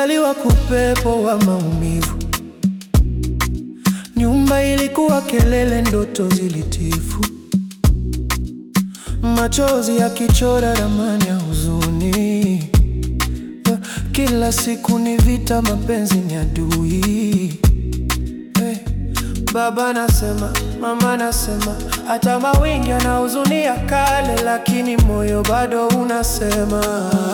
Nilizaliwa kupepo wa maumivu, nyumba ilikuwa kelele, ndoto zilitifu, machozi yakichora ramani ya huzuni. Kila siku ni vita, mapenzi ni adui. Hey, baba nasema, mama nasema, hata mawingi yanahuzunia kale, lakini moyo bado unasema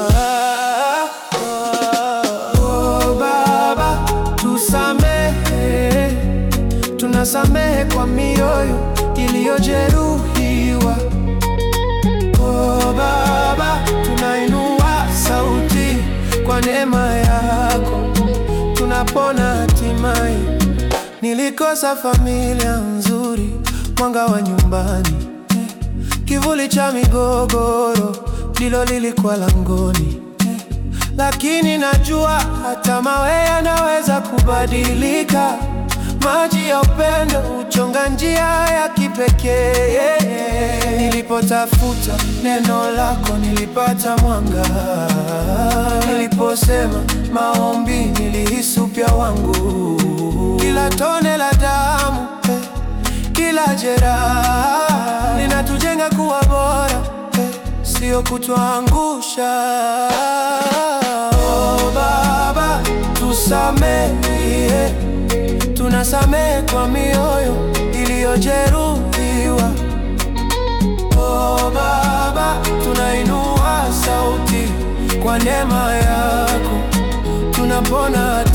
oh, baba tusamehe, tunasamehe kwa mioyo iliyojeruhiwa. Oh, baba tunainua sauti kwa neema yako, tunapona hatimaye. Nilikosa familia nzuri, mwanga wa nyumbani, eh, kivuli cha migogoro ndilo lilikuwa langoni, eh, lakini najua hata mawe yanaweza kubadilika. Maji ya upendo huchonga njia ya kipekee. yeah, yeah. Nilipotafuta neno lako nilipata mwanga, niliposema maombi nilihisi upya wangu. Kila tone la damu eh, kila jeraha linatujenga kuwa bora eh, sio kutuangusha. Oh, Baba tusamehe, tunasamehe kwa mioyo iliyojeruhiwa. Oh, Baba tunainua sauti kwa neema yako, tunapona